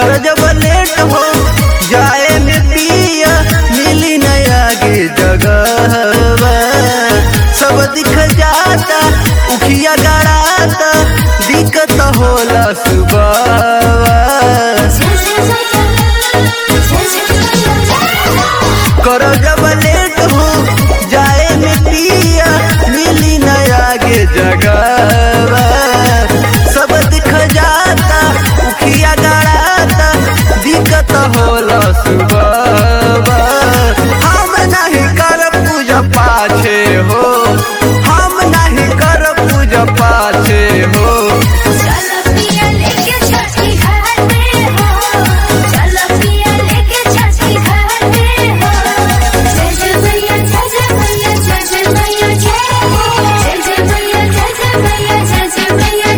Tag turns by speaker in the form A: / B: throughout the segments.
A: कर जब लेट हो जाए में पिया मिली न आगे जगह सब दिख जाता उखिया गड़ाता दिक्कत होला सुबह करो जब लेट हो जाए में पिया मिली न आगे जगह सब दिख जाता उखिया गड़ाता दिक्कत होला सुबह हम नहीं कर पूजा पाछे हो हम नहीं कर पूजा पाछे हो
B: चलो पिया लेके छठी घाटे हो चलो पिया लेके छठी घाटे हो जय जय मैया जय जय मैया जय जय मैया जय हो जय जय मैया जय जय मैया जय जय मैया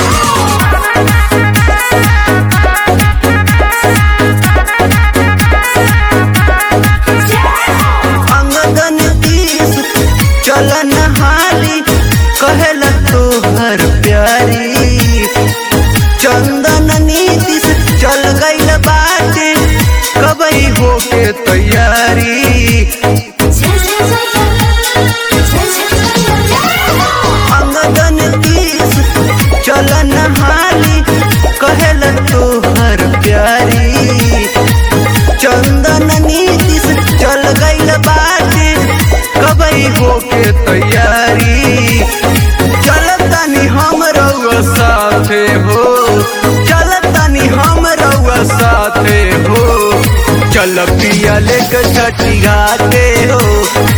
B: जय
A: अंगदन तीस चलन हाली कहल तोहर प्यारी चंदन नीतिस चल गईल बाटे कबई होके तैयारी
B: जय जय मैया जय जय मैया
A: अंगदन तीस चलन हाली कहल तोहर प्यारी चंदन नीतिस चल गईल बाटे कबई होके तैयारी चलतनी हम रउआ साथे हो चलतनी हम रउआ साथे हो चल पिया लेके छठी घाटे हो